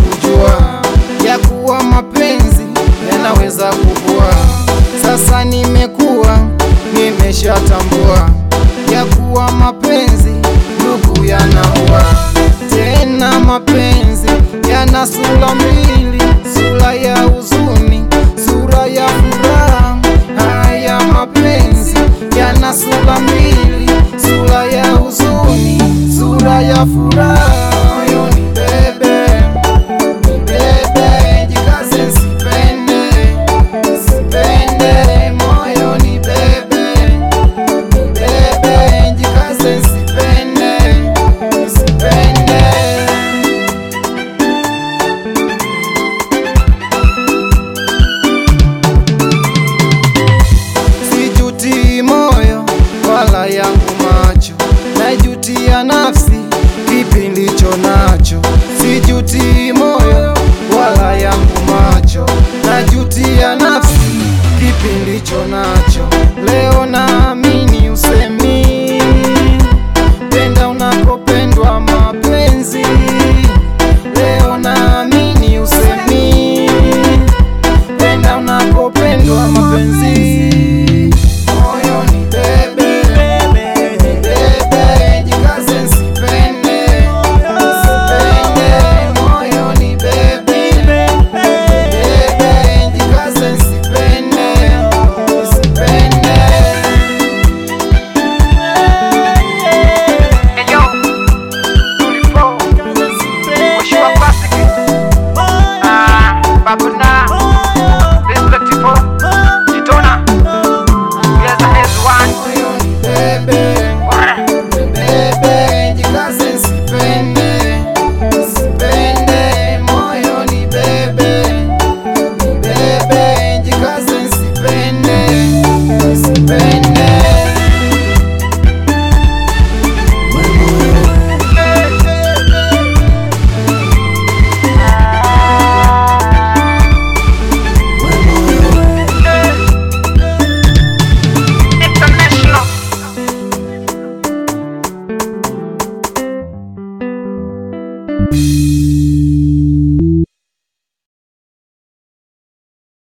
sikujua ya kuwa mapenzi yanaweza kuvua. Sasa nimekuwa nimeshatambua ya kuwa mapenzi ndugu yanaua. Tena mapenzi yana sura mbili, sura ya huzuni, sura ya furaha. Haya mapenzi yana sura mbili, sura ya huzuni, sura ya furaha.